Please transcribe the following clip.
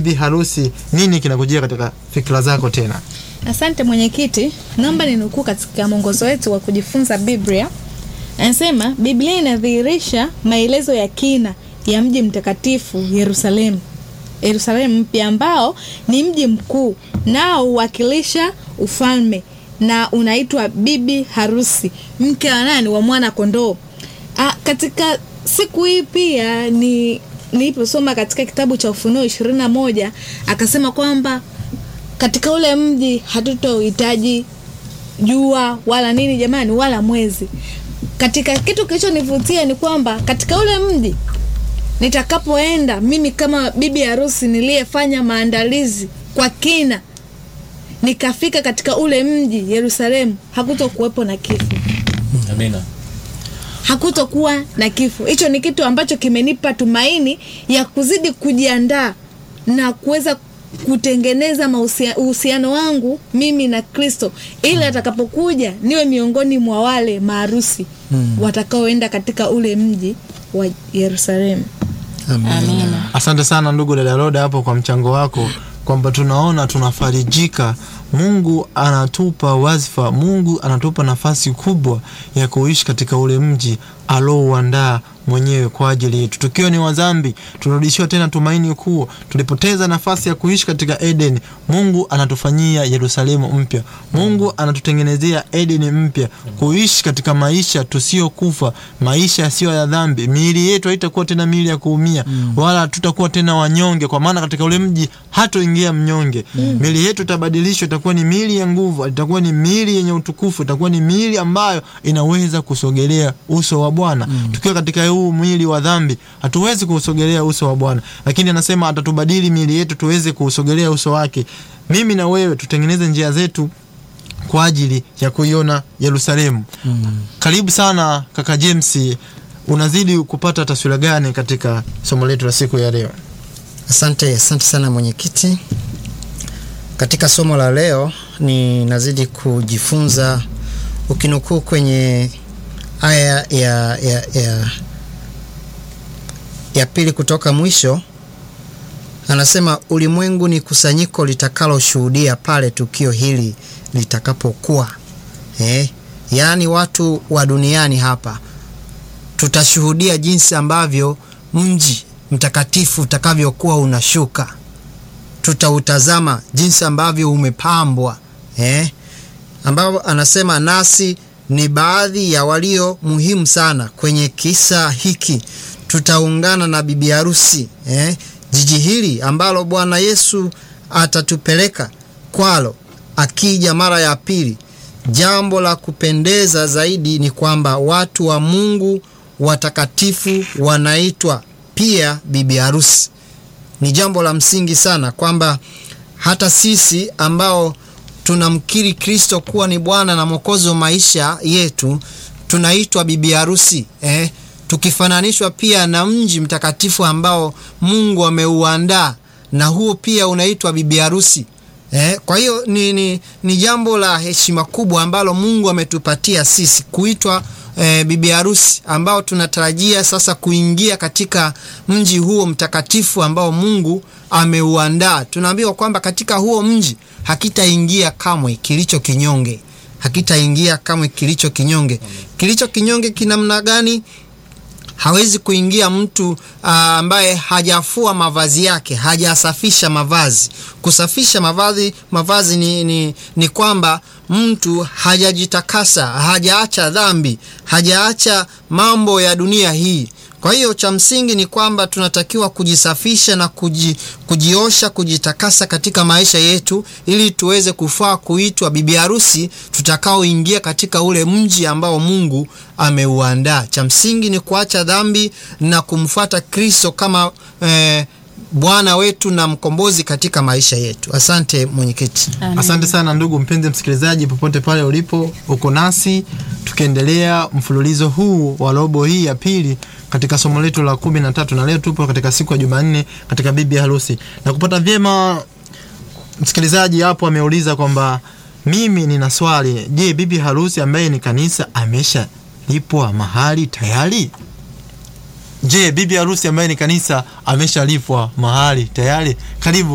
bibi harusi, nini kinakujia katika fikra zako tena? Asante mwenyekiti, naomba ninukuu katika mwongozo wetu wa kujifunza Biblia. Anasema Biblia inadhihirisha maelezo ya kina ya mji mtakatifu Yerusalemu, Yerusalemu mpya ambao ni mji mkuu nao huwakilisha ufalme na unaitwa bibi harusi, mke wa nani? Wa mwana kondoo. Ah, katika siku hii pia ni niliposoma katika kitabu cha Ufunuo ishirini na moja akasema kwamba katika ule mji hatutohitaji jua wala nini jamani, wala mwezi. Katika kitu kilichonivutia ni kwamba katika ule mji nitakapoenda mimi kama bibi harusi niliyefanya maandalizi kwa kina, nikafika katika ule mji Yerusalemu, hakutokuwepo na kifo Amina. hakutokuwa na kifo. Hicho ni kitu ambacho kimenipa tumaini ya kuzidi kujiandaa na kuweza kutengeneza mahusia- uhusiano wangu mimi na Kristo ili atakapokuja niwe miongoni mwa wale maarusi watakaoenda katika ule mji wa Yerusalemu. Amina. Asante sana ndugu dada Roda hapo kwa mchango wako, kwamba tunaona tunafarijika. Mungu anatupa wazifa, Mungu anatupa nafasi kubwa ya kuishi katika ule mji alouandaa mwenyewe kwa ajili yetu. Tukiwa ni wazambi, tunarudishiwa tena tumaini kuu. Tulipoteza nafasi ya kuishi katika Eden, Mungu anatufanyia Yerusalemu mpya. Mungu anatutengenezea Eden mpya, kuishi katika maisha tusiyokufa, maisha yasiyo ya dhambi. Miili yetu haitakuwa tena miili ya kuumia, wala tutakuwa tena wanyonge, kwa maana katika ule mji hatoingia mnyonge. Miili yetu itabadilishwa, itakuwa ni miili ya nguvu, itakuwa ni miili yenye utukufu, itakuwa ni miili ambayo inaweza kusogelea uso wa Bwana. Tukiwa katika huu mwili wa dhambi, hatuwezi kuusogelea uso wa Bwana, lakini anasema atatubadili miili yetu tuweze kuusogelea uso wake. Mimi na wewe tutengeneze njia zetu kwa ajili ya kuiona Yerusalemu. Karibu sana kaka James, unazidi kupata taswira gani katika somo letu la siku ya leo? Asante, asante sana mwenyekiti. Katika somo la leo ninazidi kujifunza ukinukuu kwenye aya ya, ya, ya, ya pili kutoka mwisho, anasema ulimwengu ni kusanyiko litakaloshuhudia pale tukio hili litakapokuwa. Eh, yaani watu wa duniani hapa tutashuhudia jinsi ambavyo mji mtakatifu utakavyokuwa unashuka. Tutautazama jinsi ambavyo umepambwa eh? ambao anasema nasi ni baadhi ya walio muhimu sana kwenye kisa hiki. Tutaungana na bibi harusi eh? jiji hili ambalo Bwana Yesu atatupeleka kwalo akija mara ya pili. Jambo la kupendeza zaidi ni kwamba watu wa Mungu watakatifu wanaitwa pia bibi harusi. Ni jambo la msingi sana kwamba hata sisi ambao tunamkiri Kristo kuwa ni Bwana na Mwokozi wa maisha yetu tunaitwa bibi harusi eh, tukifananishwa pia na mji mtakatifu ambao Mungu ameuandaa na huo pia unaitwa bibi harusi. Eh, kwa hiyo ni, ni, ni jambo la heshima kubwa ambalo Mungu ametupatia sisi kuitwa eh, bibi harusi ambao tunatarajia sasa kuingia katika mji huo mtakatifu ambao Mungu ameuandaa. Tunaambiwa kwamba katika huo mji hakitaingia kamwe kilicho kinyonge, hakitaingia kamwe kilicho kinyonge. Kilicho kinyonge kinamna gani? hawezi kuingia mtu aa, ambaye hajafua mavazi yake, hajasafisha mavazi. Kusafisha mavazi, mavazi ni, ni, ni kwamba mtu hajajitakasa, hajaacha dhambi, hajaacha mambo ya dunia hii. Kwa hiyo cha msingi ni kwamba tunatakiwa kujisafisha na kuji, kujiosha, kujitakasa katika maisha yetu ili tuweze kufaa kuitwa bibi harusi tutakaoingia katika ule mji ambao Mungu ameuandaa. Cha msingi ni kuacha dhambi na kumfuata Kristo kama eh, Bwana wetu na mkombozi katika maisha yetu. Asante mwenyekiti. Asante sana ndugu mpenzi msikilizaji, popote pale ulipo, uko nasi tukiendelea mfululizo huu wa robo hii ya pili katika somo letu la kumi na tatu na leo tupo katika siku ya Jumanne katika bibi harusi. Na kupata vyema, msikilizaji hapo ameuliza kwamba mimi nina swali, je, bibi harusi ambaye ni kanisa amesha lipwa mahali tayari? Je, bibi harusi ambaye ni kanisa ameshalipwa mahali tayari? Karibu